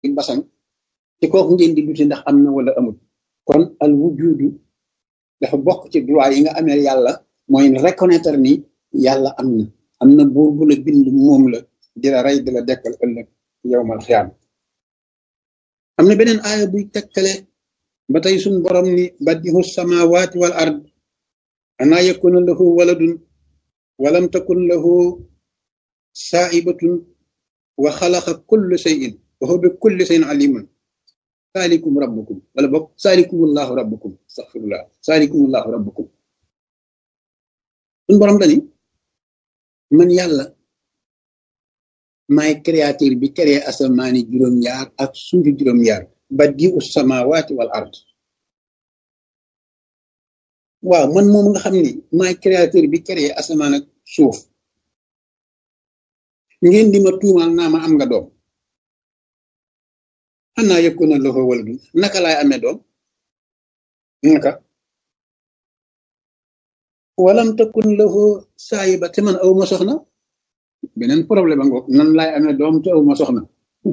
basan ci kooku ngeen di dute ndax am na wala amul kon al wujudu dafa bokk ci droit yi nga amee yàlla mooy reconnaître ni yàlla am na am na buur bu la bind moom la di la rey di la dekkal ëllëg yowmal xiyaam am na beneen aaya buy tekkale ba tey suñ borom ni badihu samawati wal ard anaa yakuna lahu waladun walam takun lahu saa'ibatun wa xalaqa kulla shay'in wa huwa bi kulli shay'in alimun saalikum rabbukum wala boog saalikumullahu rabbukum astaghfirullah saalikumullahu rabbukum suñ borom dani man yàlla maay créateur bi créé asamaani juróom-ñaar ak suufi juróom-ñaar badiu samawati wal ard waaw man moom nga xam ni maay créateur bi créé asamaan ak suuf ngeen di ma tuumaal naa ma am nga doom xanaa yakuna lahu waladun naka laay amee doom naka walam takun lahu saayiba te man aw ma soxna beneen problème a ngoog nan laay amee doom te aw ma soxna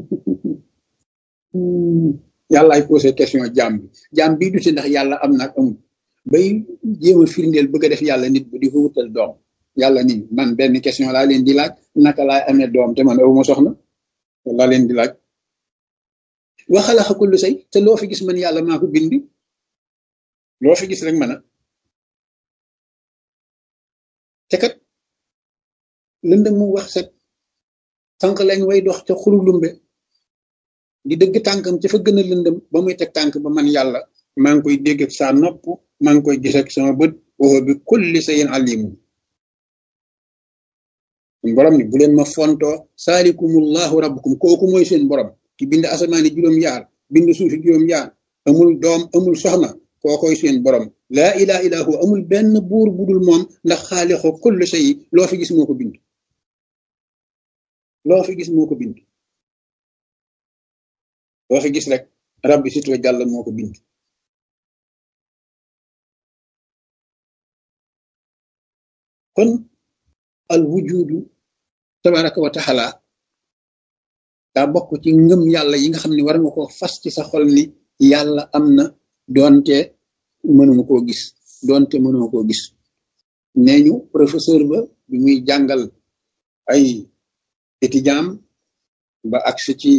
yàllaay posé question jaam bi jaam bii du si ndax yàlla am na ak amul bay jéem a firndeel bëgg a def yàlla nit bu di ko wutal doom yàlla ni man benn question laa leen di laaj naka laay amee doom te man aw ma soxna laa leen di laaj wa xalaqa kullu shay te loo fi gis man yàlla maa ko bind loo fi gis rek man a te kat lëndëm mu wax set sànq lañ way dox ca xuru lumbe di dëgg tànkam ci fa gën a lëndëm ba muy teg tànk ba man yàlla maa ngi koy dégg ak saa nopp maa ngi koy gis ak sama bët wa bi kulli shay'in alimun borom ni bu leen ma fontoo saalikumullahu rabbukum kooku mooy seen borom ki bind asamaani juróom-yaar bind suufi juróom-yaar amul doom amul soxna kookoy seen borom laa ilaha illa hu amul benn buur budul moom ndax xaalixo kulli shay loo fi gis moo ko bind loo fi gis moo ko bind loo fi gis rek rabbi sit wa jàll moo ko bind kon al wujudu tabaraka wa taala daa bokk ci ngëm yàlla yi nga xam ne war nga ko fas ci sa xol ni yàlla am na doonte mënuma koo gis doonte mënuma koo gis nee ñu professeur ba bi muy jàngal ay étudiant ba agsi ci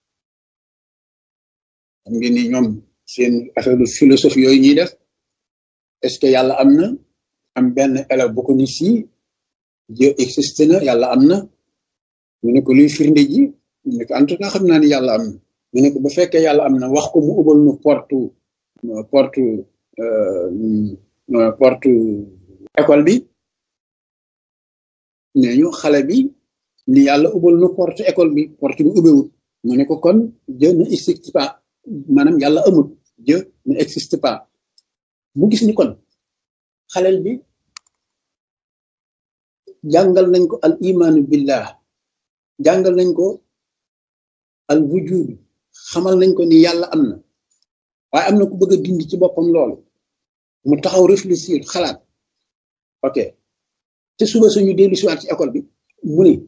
xam ngeen ni ñoom seen affaire philosophie yooyu ñuy def est-ce que yàlla am na am benn élève bu ko ni si Dieu existe na yàlla am na mu ne ko luy firnde ji mu ne ko en tout cas xam naa ni yàlla am na mu ne ko bu fekkee yàlla am na wax ko mu ubal nu porte porte porte école bi nee ñu xale bi ni yàlla ubal nu porte école bi porte bi ubewut mu ne ko kon Dieu ne existe pas maanaam yàlla amut Dieu ne existe pas mu gis ni kon xalel bi jàngal nañ ko al imaanu billah jàngal nañ ko al wujud xamal nañ ko ni yàlla am na waaye am na ku bëgg a dindi ci boppam loolu mu taxaw réfléchir xalaat ok te suba suñu dellu siwaat ci école bi mu ni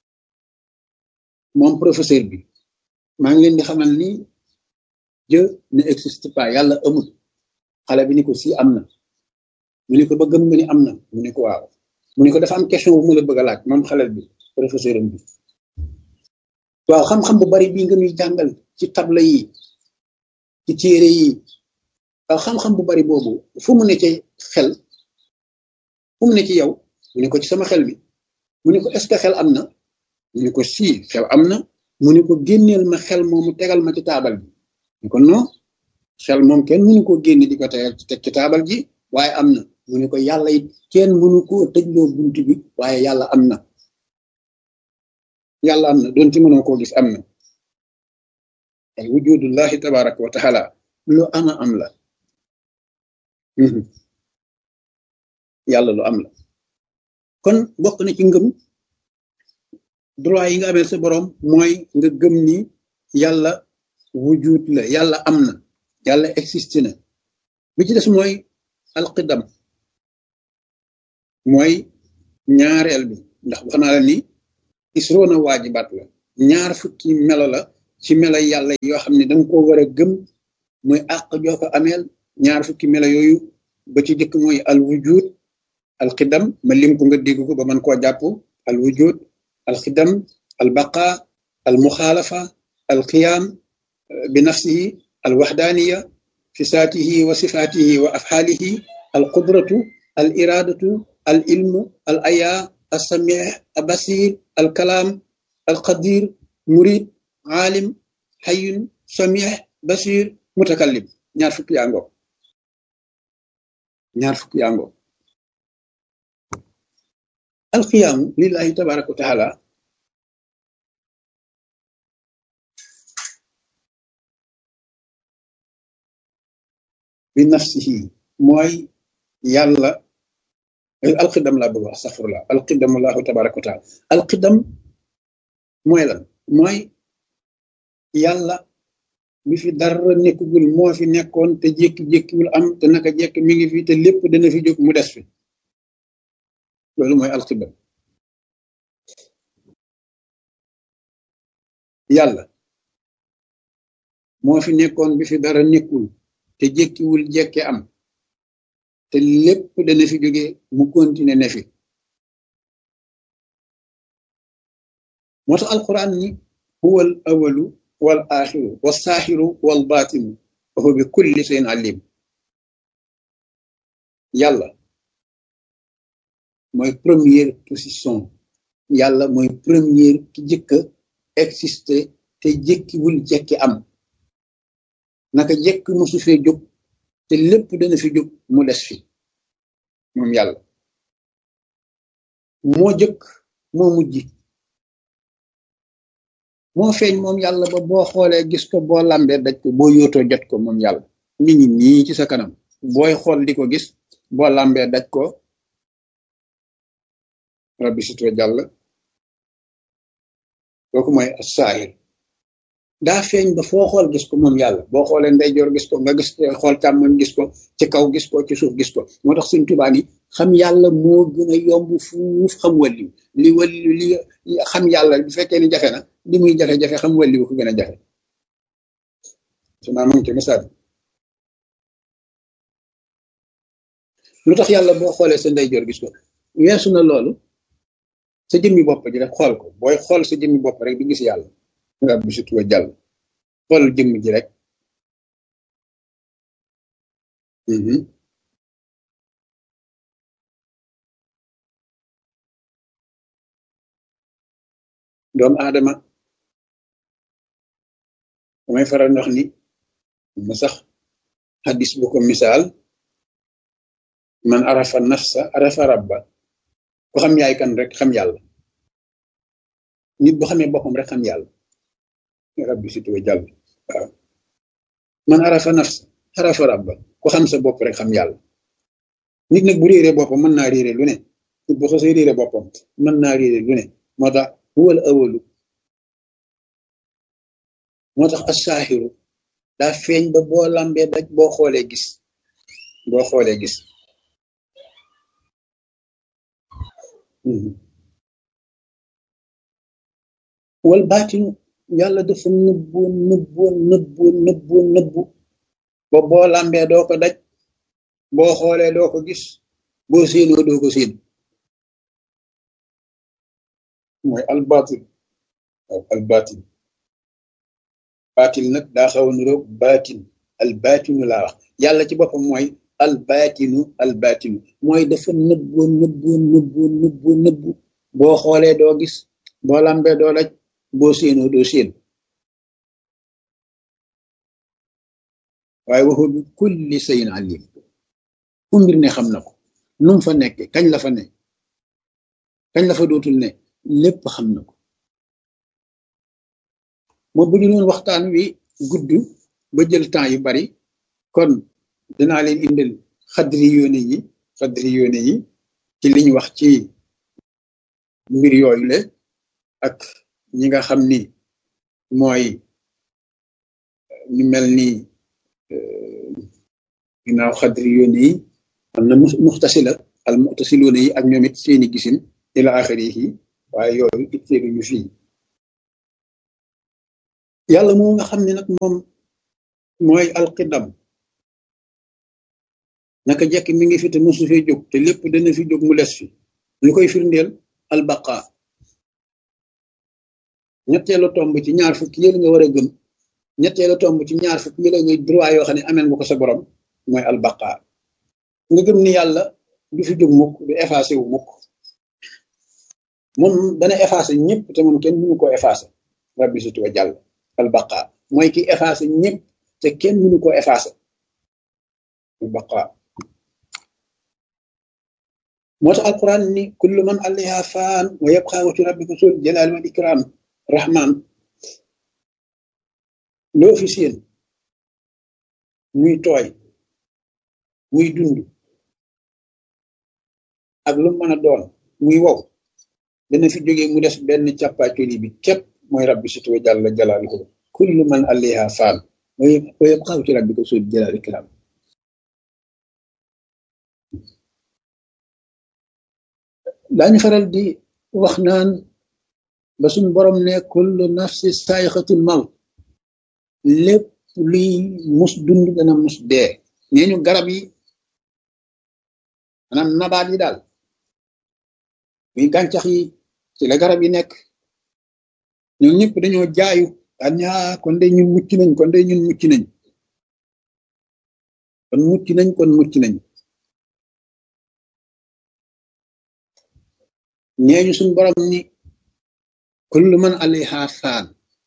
moom professeur bi maa ngi leen di xamal ni Dieu ne existe pas yàlla amul xale bi ni ko si am na mu ni ko ba gëm nga ni am na mu ni ko waaw mu ni ko dafa am question bu mu la bëgg a laaj moom xale bi professeur am bi waaw xam-xam bu bari bii nga ñuy jàngal ci tabla yi ci téere yi waaw xam-xam bu bari boobu fu mu ne ci xel fu mu ne ci yow mu ni ko ci sama xel bi mu ni ko est-ce que xel am na mu ni ko si xel am na mu ni ko génneel ma xel moomu tegal ma ci taabal bi ni ko non xel moom kenn mënu ko génne di ko tegal teg ci taabal ji waaye am na mu ni ko yàlla it kenn mënu koo tëjloo bunt bi waaye yàlla am na yàlla am na doon ci mënoo koo gis am na ay wujudullahi tabaraka wa taala lu ama am la yàlla lu am la kon bokk na ci ngëm droit yi nga amee sa borom mooy nga gëm ni yàlla wujud la yàlla am na yàlla existe na bi ci des mooy alqidam mooy ñaareel bi ndax wax naa la ni isroona waajibaat la ñaar fukki melo la ci melo yàlla yoo xam ne danga ko war a gëm muy àq joo ko ameel ñaar fukki melo yooyu ba ci jëkk mooy al wujud al xidam ma lim ko nga dégg ko ba man koo jàpp al wujud al xidam al baqa al muxaalafa al qiyaam bi nafsihi al waxdaaniya fi saatihi wa sifaatihi wa afxaalihi al qudratu al iraadatu al ilmu al ayaa al samih al basir al kalaam al qadir murid aalim xayun samih basir mutakallim ñaar fukki yaa ngoo ñaar fukki yaa ngoo alqiyaamu lillahi tabaraka wa taala bi nafsihi mooy yàlla alqidam laa bëgg wax astaghfirullah alqidam allahu tabaraka wa taala alqidam mooy lan mooy yàlla bi fi dara nekkugul moo fi nekkoon te jékki-jékkiwul am te naka jekk mi ngi fi te lépp dana fi jóg mu des fi loolu mooy alqidam yàlla moo fi nekkoon bi fi dara nekkul te jékkiwul jekke am te lépp dana fi jóge mu continuer ne fi moo tax alquran ni huwa al awalu wal axiru wa saaxiru wal baatinu wa huwa bi kulli shay'in alim yàlla mooy première position yàlla mooy première ki jëkk a exister te jékkiwul jekki am naka jekk mosu fee jóg te lépp dana fi jóg mu des fi moom yàlla moo jëkk moo mujj moo feeñ moom yàlla ba boo xoolee gis ko boo lambee daj ko boo yootoo jot ko moom yàlla mi ngi nii ci sa kanam booy xool di ko gis boo lambee daj ko rabbi sitwa jàll kooku mooy as-saahir daa feeñ ba foo xool gis ko moom yàlla boo xoolee ndeyjoor gis ko nga gis xool càmmoñ gis ko ci kaw gis ko ci suuf gis ko moo tax suñ tubaa ni xam yàlla moo gën a yomb fuuf xam wàlliw li wàlliw li xam yàlla bu fekkee ni jafe na li muy jafe-jafe xam wàlliw ko gën a jafe su naa mang ci misaal lu tax yàlla boo xoolee sa ndeyjoor gis ko weesu na loolu sa jëmmi bopp ji rek xool ko booy xool sa jëmmi bopp rek di gis yàlla nga bi surtout jàll xool jëmm ji rek doomu aadama damay faral ndox ni ma sax xadis bu ko misaal man arafa nafsa arafa rabba ku xam yaay kan rek xam yàlla nit bu xamee boppam rek xam yàlla rabbi si tuwa jàll waaw man arafa nafsa arafa rabba ku xam sa bopp rek xam yàlla nit nag bu réeree boppam mën naa réeree lu ne nit bu xasee réeree boppam mën naa réeree lu ne moo tax huwal awalu moo tax asaahiru daa feeñ ba boo lambee daj boo xoolee gis boo xoolee gis wal baatinu yàlla dafa nëbbu nëbbu nëbbu nëbbu nëbbu ba boo lambee doo ko daj boo xoolee doo ko gis boo séenoo doo ko séen mooy albaatin waaw albaatin baatil nag daa xaw a niroog baatin albaatinu laa wax yàlla ci boppam mooy albaatinu albaatinu mooy dafa nëbbu nëbbu nëbbu nëbbu nëbbu boo xoolee doo gis boo lambee doo daj boo séenoo doo séen waaye waxu bi kulli sayin alim fu mbir ne xam na ko num fa nekke kañ la fa ne kañ la fa dootul ne lépp xam na ko moo bu ñu doon waxtaan wi gudd ba jël temps yu bari kon dinaa leen indil xadri yoone yi xadri yoone yi ci liñ wax ci mbir yooyu le ak ñi nga xam ni mooy ñu mel ni ginnaaw xadri yoone yi am na muxtasila al muxtasiloone yi ak ñoom it seeni gisin ila axiri yi waaye yooyu itteelu ñu fii yàlla moo nga xam ne nag moom mooy alqidam naka jekk mi ngi fi te mosu fee jóg te lépp dana fi jóg mu des fi lu koy firndeel albaqa ñetteelu tomb ci ñaar fukki yële nga war a gëm ñetteelu tomb ci ñaar fukki yële nga droit yoo xam ne ameel nga ko sa borom mooy albaqa nga gëm ni yàlla du fi jóg mukk du effacé wu mukk moom dana effacé ñëpp te moom kenn mënu ko effacé rabbi sutu wa jàll albaqa mooy ki effacé ñëpp te kenn mënu ko effacé albaqa moo tax alquran ni kullu man alayha faan wa yabqa wajhu rabbika sul jalali wal ikram rahman loo fi seen muy tooy muy dund ak lu mën a doon muy wow dana fi jógee mu des benn càppaacoli bi képp mooy rabbi sutu wa jàll jalaaluhu kullu man alayha faan wa yabqa wajhu rabbika sul jalali wal ikram daañu faral di wax naan ba suñ borom ne kullu nafsi saayixatul mawt lépp luy mus dund dana mus dee nee ñu garab yi maanaam nabaat yi daal muy gàncax yi ci la garab yi nekk ñoom ñëpp dañoo jaayu daan ñaa kon de ñun mucc nañ kon de ñun mucc nañ kon mucc nañ kon mucc nañ ñeeñu suñ borom ni kullu man alayha faan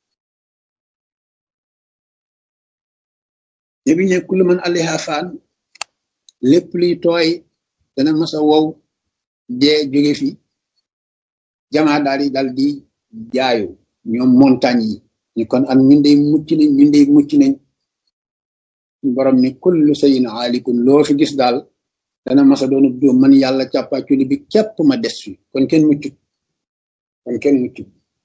ne bi ne kullu man alayha faan lépp luy tooy dana masa wow dee jóge fi jamaa daal di dal di jaayu ñoom montagne yi ñu kon am ñun de mucc nañ ñun de mucc nañ suñ borom ni kullu sayin aalikun loo fi gis daal dana masa doonu dóom man yàlla càppaaculi bi képp ma des fi kon kenn muccut kon kenn muccut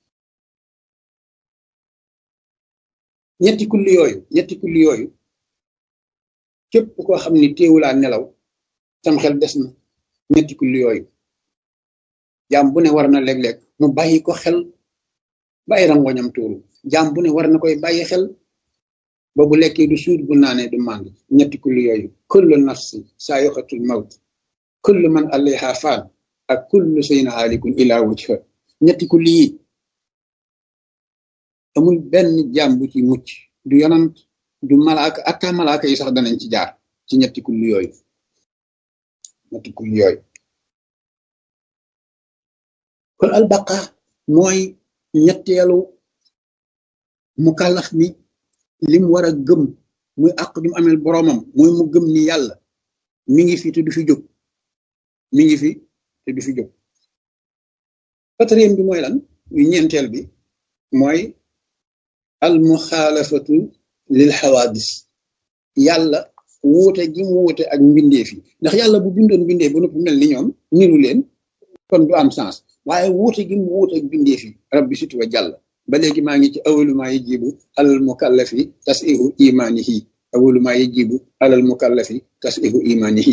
ñetti kulli yooyu ñetti kulli yooyu képp koo xam ni téewulaa nelaw sam xel des na ñetti kulli yooyu jaam bu ne war na léeg-léeg mu bàyyi ko xel bàyyi rangoñam tuuru jaam bu ne war na koy bàyyi xel ba bu lekkee du suur bu naanee du màndi ñetti kulli yooyu kullu nafsi saayoxatul mawt kullu man alayha faan ak kullu sayin haalikun ila wajha ñetti kulli yi amul benn jaam bu ci mucc du yonant du malaaka atta malaaka yi sax danañ ci jaar ci ñetti kulli yooyu ñetti kulli yooyu kon albaqa mooy ñetteelu mukallaf mi lim war a gëm muy àq du mu amel boroomam mooy mu gëm ni yàlla mi ngi fi te du fi jóg mi ngi fi te du fi jóg quatrième bi mooy lan muy ñeenteel bi mooy al muxaalafatu lil xawaadis yàlla wuute gi mu wuute ak mbindeef yi ndax yàlla bu bindoon mbindeef ba noppi mel ni ñoom niru leen kon du am sens waaye wuute gi mu wuute ak mbindeef yi rabbi situ wa jàll ba léegi maa ngi ci awalu maa yajibu alal mukallafi tasihu imanihi awalu maa yajibu alal mukallafi tasihu imanihi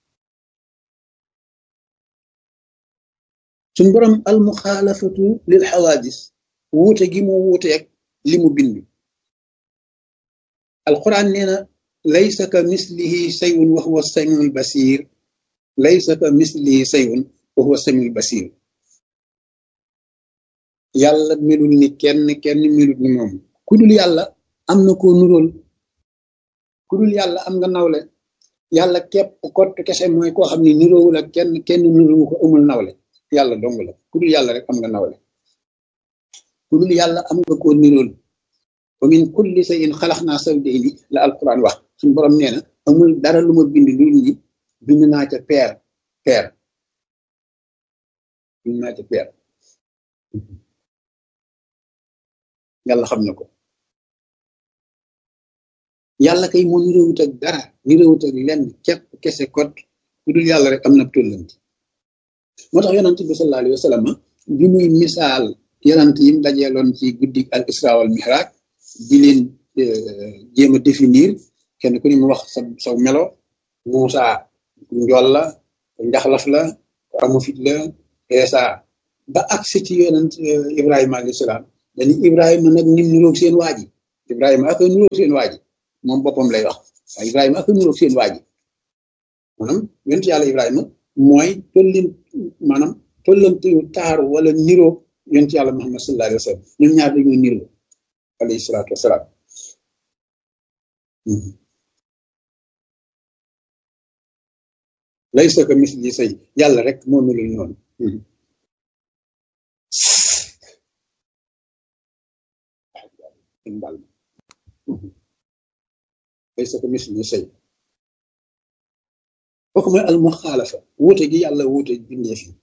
suñ borom al muxaalafatu lil xawaadis wuute gi mu wuuteeg li mu bind alquran nee na laysa ka mislihi sayun wa huwa samiul basir laysa ka mislihi sayun wa huwa samiul basir yàlla melul ni kenn kenn melut ni moom ku dul yàlla am na koo nuróol ku dul yàlla am nga nawle yàlla képp kott kese mooy koo xam ne niroowul ak kenn kenn nuróowu ko amul nawle yàlla dong la ku dul yàlla rek am nga nawle ku dul yàlla am nga koo nirool wa min kulli shay'in xalaqnaa zawjayni la alquran wax suñu borom nee na amul dara lu ma bind lu ni bind naa ca peer peer bind naa ca peer yàlla xam na ko yàlla kay moo niroowut ak dara niroowut ak lenn képp kese kot ku dul yàlla rek am na tollanti moo tax yonent bi sallallahu alayhi wa sallam bi muy misaal yonent yim dajeeloon ci guddi al isra wal mihraj di leen jéem a définir kenn ku ni mu wax sa saw melo Muusa njool la njaxlaf la amu fit la Eesa ba agsi ci yonent Ibrahima alayhi salaam dañu Ibrahima nag nim nuroog seen waa ji Ibrahima ak nuroog seen waa ji moom boppam lay wax waaye Ibrahima ak nuroog seen waa ji maanaam yonent yàlla Ibrahima mooy tollin maanaam tollantu taaru wala niroo yonent yàlla Muhammad sallallahu alayhi wa sallam ñoom ñaar dañoo niroo alayhi salaatu wasalaam laysa ka misli say yàlla rek moo melul noonu mbal laysa ka misli say kooku mooy al muxaalafa wuute gi yàlla wuute bindeef yi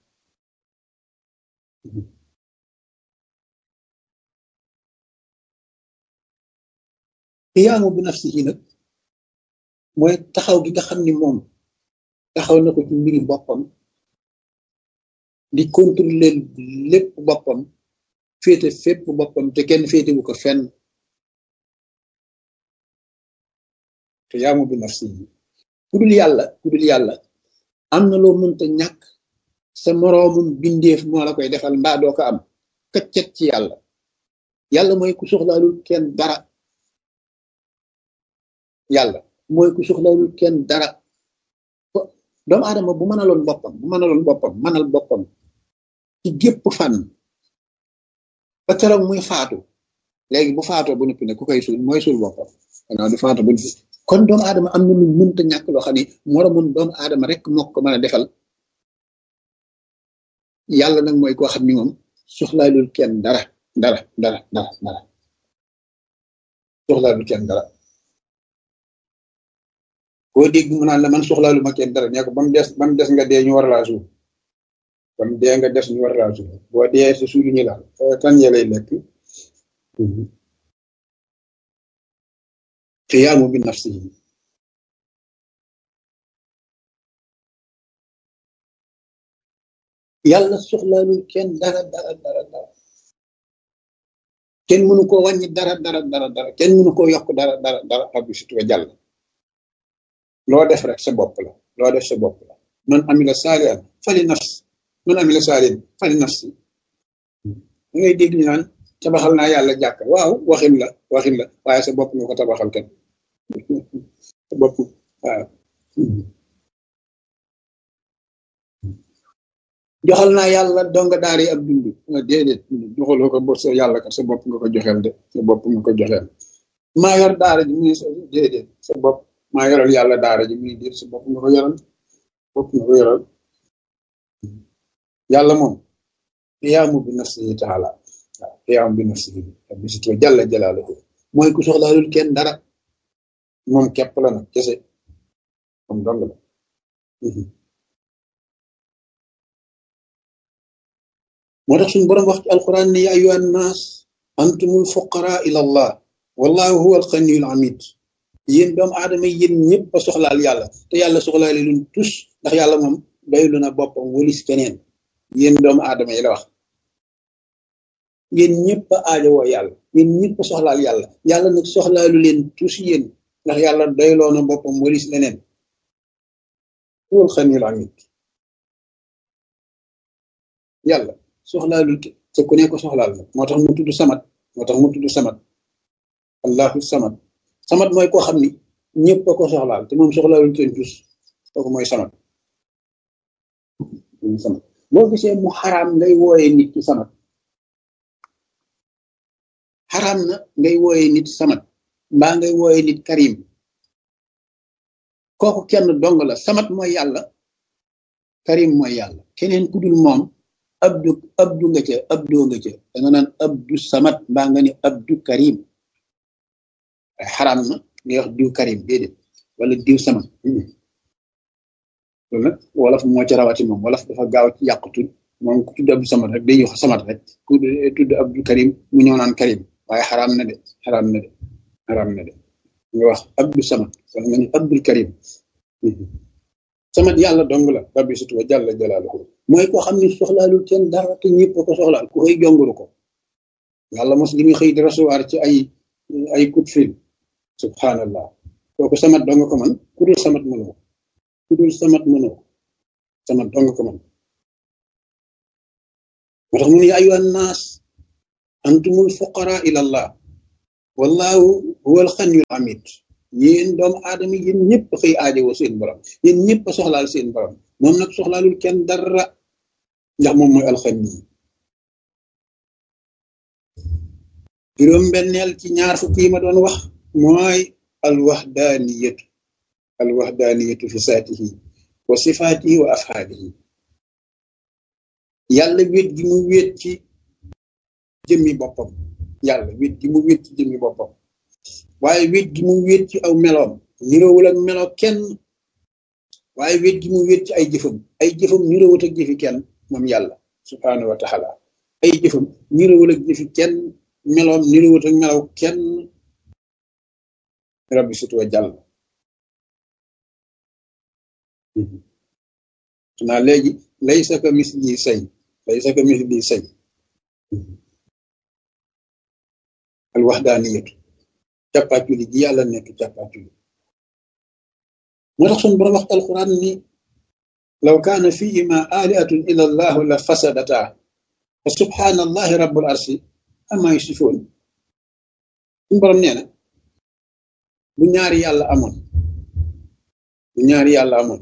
xiyaamu bi nafsihi nag mooy taxaw gi nga xam ni moom taxaw na ko ci mbiri boppam di contrôler lépp boppam féete fépp boppam te kenn féetewu ko fenn xiyaamu bi nafsihi ku dul yàlla ku dul yàlla am na loo mënta ñàkk sa moroomum bindeef moo la koy defal mbaa doo ko am këccet ci yàlla yàlla mooy ku soxlaalul kenn dara yàlla mooy ku soxlaalul kenn dara doomu aadama bu mënaloon boppam bu mënaloon boppam mënal boppam ci gépp fànn ba keroog muy faatu léegi bu faatoo bu noppi ne ku koy suul mooy suul boppam xanaa du faatu bu noppi kon doomu aadama am na lu mënta ñàkk loo xam ne moroomam doomu aadama rek moo ko mën a defal yàlla nag mooy koo xam ni moom soxlaalul kenn dara dara dara dara dara soxlaalul kenn dara boo dégg mu naan la man soxlaalu ma kenn dara nee ko ba mu des ba mu des nga dee ñu war laa suul ba mu dee nga des ñu war laa suul boo dee sa suulu ñu laal kan ya lay lekk xiyaamu bi nafsihi yàlla soxlaalul kenn dara dara dara dara kenn mënu koo wàññi dara dara dara dara kenn mënu koo yokk dara dara dara rabbi situwa jàll loo def rek sa bopp la loo def sa bopp la man amila saalihan fali nafs man amila saalihan fali nafsi da ngay dégg ñu naan tabaxal naa yàlla jàkk waaw waxin la waxin la waaye sa bopp nga ko tabaxal kenn sa bopp waaw joxal naa yàlla donga daara yi ab dund déedéet joxaloo ko sa yàlla kat sa bopp nga ko joxeel de sa bopp nga ko joxeel maa yor daara ji muy déedéet sa bopp maa yoral yàlla daara ji muy déet sa bopp nga ko yoral bopp nga ko yoral yàlla moom xiyaamu bi nafsihi taala waaw xiyaamu bi nafsihi bi si jàlla jalaaluhu mooy ku soxlaalul kenn dara moom képp la nag kese moom dong la moo tax suñu borom wax ci alquran ne ya ayyuhan naas antumul fuqara ila allah wallahu huwa alxaniyul hamid yéen doomu aadama yéen ñëpp a soxlaal yàlla te yàlla soxlaale luñ tus ndax yàlla moom doylu na boppam walis keneen yéen doomu aadama yi la wax yéen ñëpp a aajowoo yàlla yéen ñëpp a soxlaal yàlla yàlla nag soxlaalu leen tus yéen ndax yàlla doyloo na boppam walis leneen huwa alxaniyul hamid yàlla soxlaalul te ku ne ko soxlaal nag moo tax mu tudd samat moo tax mu tudd samat allahu samat samat mooy koo xam ni ñëpp a ko soxlaal te moom soxlaalul kenn tus kooku mooy samat samat boo gisee mu xaraam ngay wooyee nit ci samat xaraam na ngay wooyee nit samat mbaa ngay wooyee nit karim kooku kenn dong la samat mooy yàlla karim mooy yàlla keneen ku dul moom abdu abdu nga ca abdoo nga ca da nga naan abdu samat mbaa nga ni abdu karim ay xaraam na ngay wax diw karim déedéet wala diw samat loolu nag wolof moo ca rawati moom wolof dafa gaaw ci yàq tudd moom ku tudd abdu samat rek day wax samat rek ku tudd abdu karim mu ñëw naan karim waaye xaraam na de xaraam na de xaraam na de nga wax abdu samat wala nga ni abdul karim samat yàlla dong la rabbi sutu wa jàlla jalaaluhu mooy koo xam ne soxlaalul kenn dara te ñëpp ko soxlaal ku xëy jonguru ko yàlla mos li muy xëy di recevoir ci ay ay coup de fil subhanallah kooku samat dong ko man ku dul samat mënoo ku dul samat mënoo samat dong ko man moo tax mu ne ayuha naas antumul fuqara ila allah wallahu huwal xaniyul hamid yéen doomu aadama yéen ñëpp xëy aajowoo seen borom yéen ñëpp a soxlaal seen borom moom nag soxlaalul kenn dara ndax moom mooy alxani juróom benneel ci ñaar fukk yi ma doon wax mooy alwahdaniyatu alwahdaniyatu fi saatihi wa sifaatihi wa afhaalihi yàlla wéet gi mu wéet ci jëmmi boppam yàlla wéet gi mu wéet ci jëmmi boppam waaye wéet gi mu wéet ci aw meloom niroowul ak melo kenn waaye wéet gi mu wéet ci ay jëfam ay jëfam niroowut ak jëfi kenn moom yàlla subhaanahu wa taala ay jëfam niroowul ak jëfi kenn meloom niroowut ak melaw kenn rabbi sutu wa jàll xanaa léegi laysa ka misli say laysa ka misli say al waxdaaniyatu càppaaculi ji yàlla nekk càppaaculi moo tax suñu borom wax alquran ni law kaana fihima alihatun illa allahu la fasadata fa subhaana allahi rabbul arsi ama yusifoon suñu borom nee na bu ñaari yàlla amoon bu ñaari yàlla amoon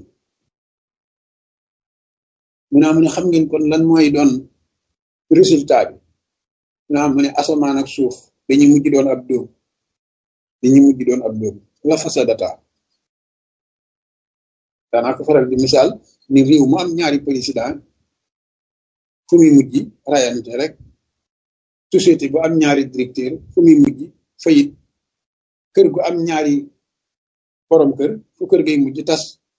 mu naa mu ne xam ngeen kon lan mooy doon résultat bi mu naa mu ne asamaan ak suuf dañuy mujj doon ab dóom dañuy mujj doon ab dóom la fasadata daanaa ko faral di misaal ni réew mu am ñaari président fu muy mujj rayante rek société bu am ñaari directeur fu muy mujj fayit kër gu am ñaari borom kër fu kër gay mujj tas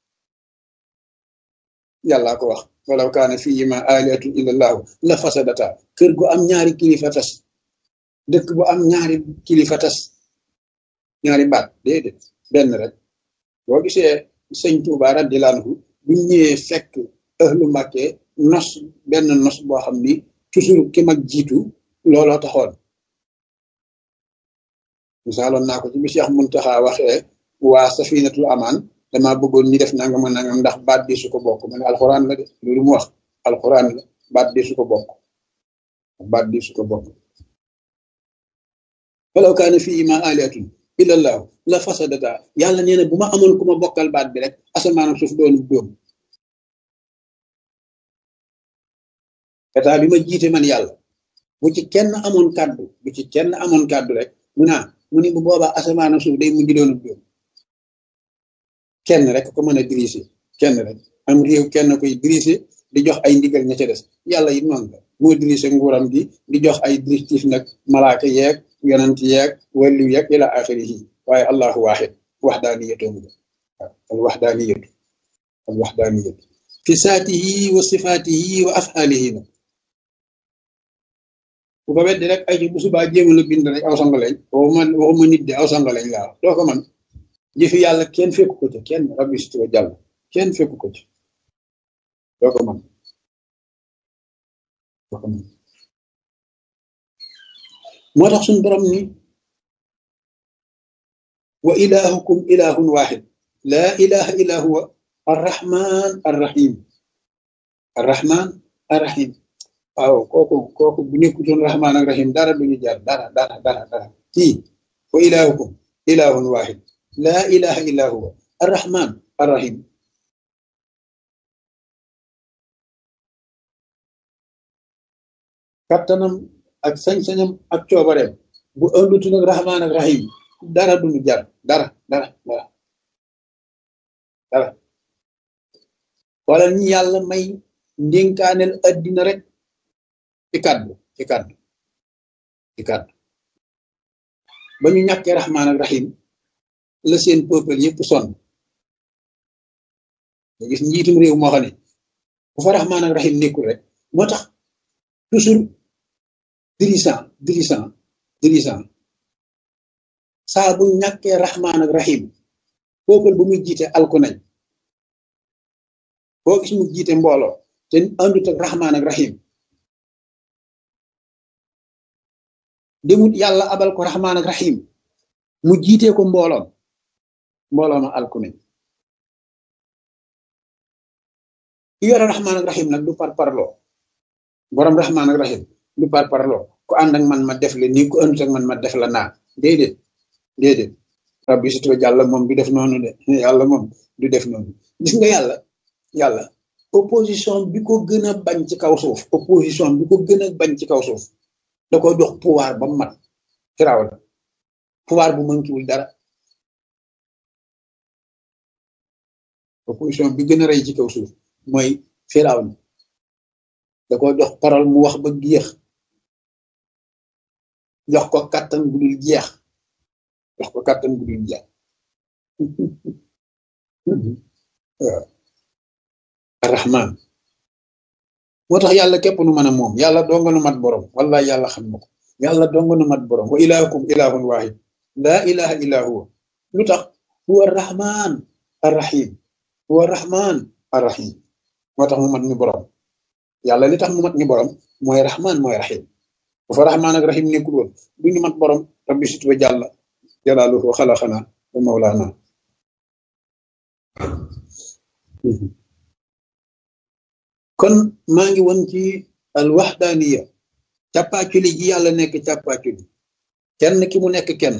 yàllaa ko wax walaw kaana fihima alihatun illa allahu la fasadata kër gu am ñaari kilifa tas dëkk bu am ñaari kilifa tas ñaari baat déedéet benn rek boo gisee sëñ Tuuba radiyallaahu anhu bu ñëwee fekk ahlu Mbàkke nos benn nos boo xam ni toujours ki mag jiitu looloo taxoon misaaloon naa ko ci bi Cheikh Muntaxa waxee waa safinatul amaan dama bëggoon ñi def nangam a nangam ndax baat bi su ko bokk ma ne alxuraan la de loolu mu wax alxuraan la baat bi su ko bokk baat bi su ko bokk walaw kaana fiihimaa aalihatun illa llaahu la fasadata yàlla nee na bu ma amoon ku ma bokkal baat bi rek asamaan ak suuf doonu dóom état bi ma jiite man yàlla bu ci kenn amoon kàddu bu ci kenn amoon kàddu rek mu naa mu ni bu boobaa asamaan ak suuf day mujj doonu dóom kenn rek ko mën a diriger kenn rek am réew kenn koy diriger di jox ay ndigal ña ca des yàlla it noonu la moo diriger nguuram gi di jox ay directif nag malaaka yeeg yonent yeeg wàllu yeeg ila axirihi waaye allahu waaxid waxdaaniyatoom ga al waxdaaniyatu al waxdaaniyatu fi saatihi wa sifaatihi wa afaalihi nag bu ko weddi rek ay ci bu subaa jéema la bind rek aw sangaleñ waxuma waxuma nit de aw sangaleñ laa doo ko man jëfi yàlla kenn fekku ko ca kenn rabbi si wa jàll kenn fekku ko ca doo ko man doo ko man moo tax suñu borom ni wa ilahukum ilahun waxid laa ilaha illa huwa arrahman arrahim arrahman arrahim waaw kooku kooku bu nekkutoon rahman ak rahim dara duñu jaar dara dara dara dara kii wa ilahukum ilahun waxid laa ilaha illa huwa arrahman arrahim kattanam ak sañ-sañam ak coobareem bu ëndutu nag rahman ak rahim dara duñu jar dara dara dara dara wala ñi yàlla may ndénkaaneel addina rek ci kàddu ci kàddu ci kàddu ba ñu ñàkkee rahman ak rahim la seen peuple yëpp sonn nga gis njiitum réew moo xam ne bu fa rahman ak rahim nekkul rek moo tax toujours dirigeant dirigeant dirigeant saa bu ñàkkee rahman ak rahim peuple bu muy jiite alku nañ boo gis mu jiite mbooloo te àndut ak rahman ak rahim demut yàlla abal ko rahman ak rahim mu jiitee ko mbooloom mbooloo ma alku nañ ki yore rahman ak rahim nag du par parloo borom rahman ak rahim du par parloo ku ànd ak man ma def la nii ku àndut ak man ma def la naa déedéet déedéet rabbi si tuba jàlla moom du def noonu de yàlla moom du def noonu gis nga yàlla yàlla opposition bi ko gën a bañ ci kaw suuf opposition bi ko gën a bañ ci kaw suuf da ko jox pouvoir ba mat firaaw la pouvoir bu mënkiwul dara opposition bi gën a rey ci kaw suuf mooy firaaw na da ko jox parole mu wax ba géex jox ko kàttan bu dul jeex jox ko kàttan bu dul jeex waaw arrahman moo tax yàlla képp nu mën a moom yàlla donga nu mat borom wallahi yàlla xam na ko yàlla donga nu mat borom wa ilahukum ilahun wahid laa ilaha illa huwa lu tax huwa arrahman arrahim huwa arrahman arrahim moo tax mu mat ñu borom yàlla li tax mu mat ñu borom mooy rahman mooy rahim bu fa rahman ak rahim nekkul woon du ñu mat borom rabbi situwa jàlla jalaaluhu xalaxana wa mawlaana kon maa ngi woon ci al waxdaaniya càppaaculi ji yàlla nekk càppaaculi kenn ki mu nekk kenn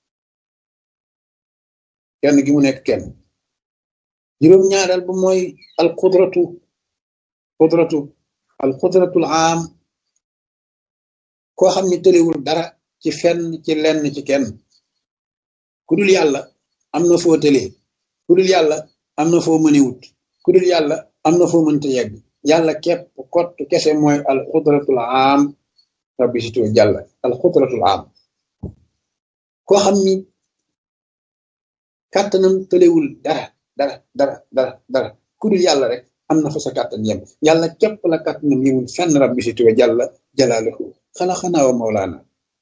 kenn ki mu nekk kenn juróom-ñaareel ba mooy al qudratu qudratu al qudratul aam koo xam ne tëlewul dara ci fenn ci lenn ci kenn ku dul yàlla am na foo tëlee ku dul yàlla am na foo mënewut ku dul yàlla am na foo mënta yegg yàlla képp kott kese mooy al xudratul aam rabbi situ jàlla al xudratul aam koo xam ni kàttanam tëlewul dara dara dara dara dara ku dul yàlla rek am na fa sa kàttan yem yàlla képp la kàttanam yemul fenn rabbi situ jàlla jalaaluhu xalaxanaa wa mawlaana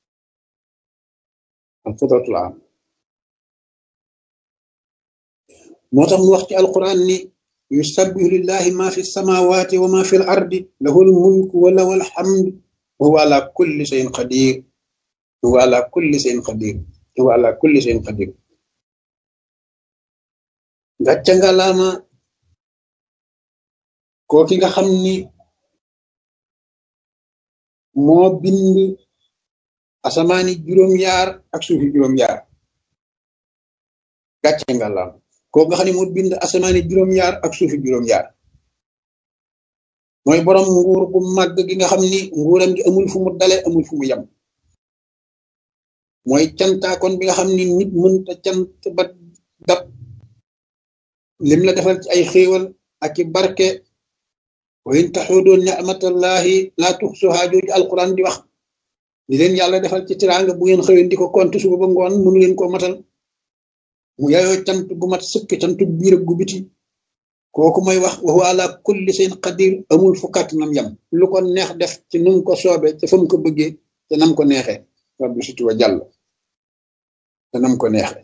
al xudratul aam moo tax mu wax ci alquran ni yusabbihu lillahi ma fi samawati wa ma fi l ardi lahu l mulku wa lahu alhamd wa huwa ala kulli shay'in qadir wa huwa ala kulli shay'in qadir wa huwa ala kulli shay'in qadir gàcca nga laama koo ki nga xam ni moo bind asamaani juróom-yaar ak suufi juróom-yaar gàcce nga laama kooku nga xam ne moo bind asamaani juróom-yaar ak suufi juróom-yaar mooy borom nguur bu màgg gi nga xam ni nguuram gi amul fu mu dale amul fu mu yem mooy cantaakoon bi nga xam ni nit mënta cant ba dab lim la defal ci ay xéewal ak i barke wa in taxudu nicmatallahi laa tuxsuhaa jooju alquran di wax li leen yàlla defal ci tiraanga bu ngeen xëyoon di ko compte suba ba ngoon mënu leen koo matal mu yaayoo cant gu mat sëkk cantu biir gu biti kooku mooy wax wa huwa ala kulli shay'in qadir amul fu kàttanam yam lu ko neex def ci num ko soobe te fa mu ko bëggee te nam ko neexee rabbi sutu wa jàll te nam ko neexee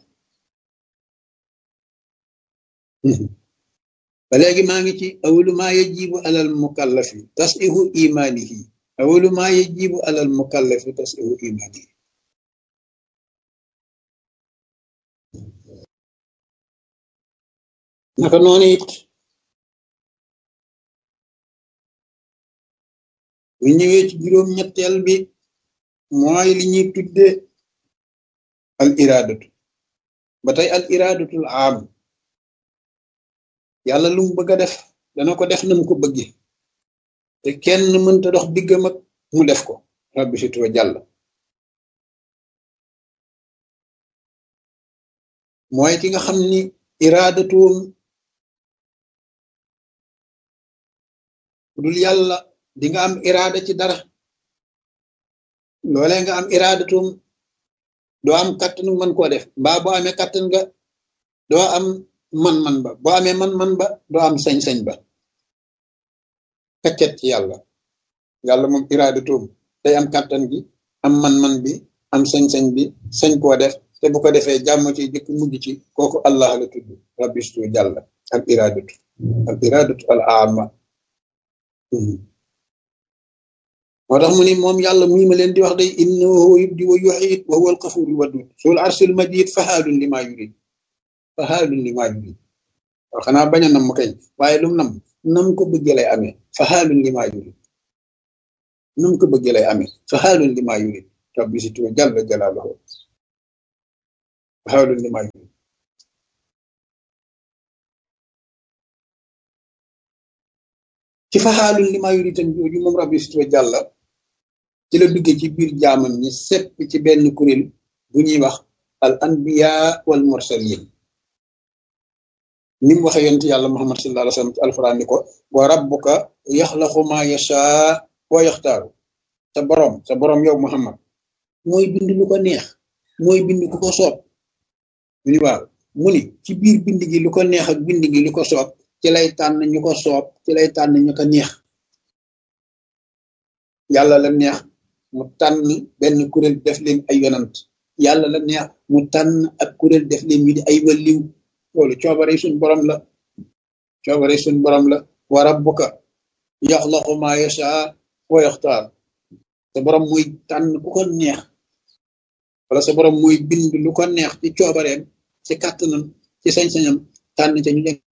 ba léegi maa ngi ci awalu maa yajibu alal mukallafi tasihu imanihi awalu maa yajibu alal mukallafi tasihu imanihi naka noonu it bu ñëwee ci juróom-ñetteel bi mooy li ñuy tudde al iradatu ba tey al iradatul am yàlla lu mu bëgg a def dana ko def na mu ko bëgge te kenn mënta dox diggam ak mu def ko rabbi si tuwa jàll mooy ki nga xam ni iradatuum dul yàlla di nga am irada ci dara loolee nga am iradatum doo am kàttanu mën koo def mbaa boo amee kàttan nga doo am man-man ba boo amee man-man ba doo am sañ-sañ ba kaccet ci yàlla yàlla moom iradatum day am kàttan gi am man-man bi am sañ-sañ bi sañ koo def te bu ko defee jàmm ci jëkk mujj ci kooku allah la tudd rabbistu jàlla al iradatu al iradatu al ama moo tax mu ni moom yàlla muy ma leen di wax day innahu yubdi wa yuxiit wa huwa alxafurul wadud sul arsil majid fahaalun li maa yurid fahaalun li maa yurid waaw xanaa bañ a nam kañ waaye lum nam nam ko bëgg lay amee fahaalun li maa yurid nu mu ko bëggee lay amee fa xaalun li maa yurid rabbi si tuwa jàll jalaaluhu fa xaalun li maa yurid ci fa xaalun li maa yurid tam jooju moom rabbi si tuwa jàll ci la duggee ci biir jaamam ñi sepp ci benn kuréel bu ñuy wax al anbiya wal mursalin ni mu waxee yonent yàlla muhammad sallallahu alayhi wa sallam ci alquran ni ko wa rabbuka yaxlaqu ma yashaa wa yaxtaaru sa borom sa borom yow muhammad mooy bind lu ko neex mooy bind ku ko soob mu ni waaw mu ni ci biir bind gi lu ko neex ak bind gi lu ko soob ci lay tànn ñu ko soob ci lay tànn ñu ko neex yàlla la neex mu tànn benn kuréel def leen ay yonant yàlla la neex mu tànn ak kuréel def leen ñu di ay walliw loolu coobare suñ borom la coobare suñ borom la wa rabbuka yaxlaqu ma yashaa wa yaxtaar sa borom muy tànn ku ko neex wala sa borom muy bind lu ko neex ci coobareem ci kàttanam ci sañ-sañam tànn ca ñu nekk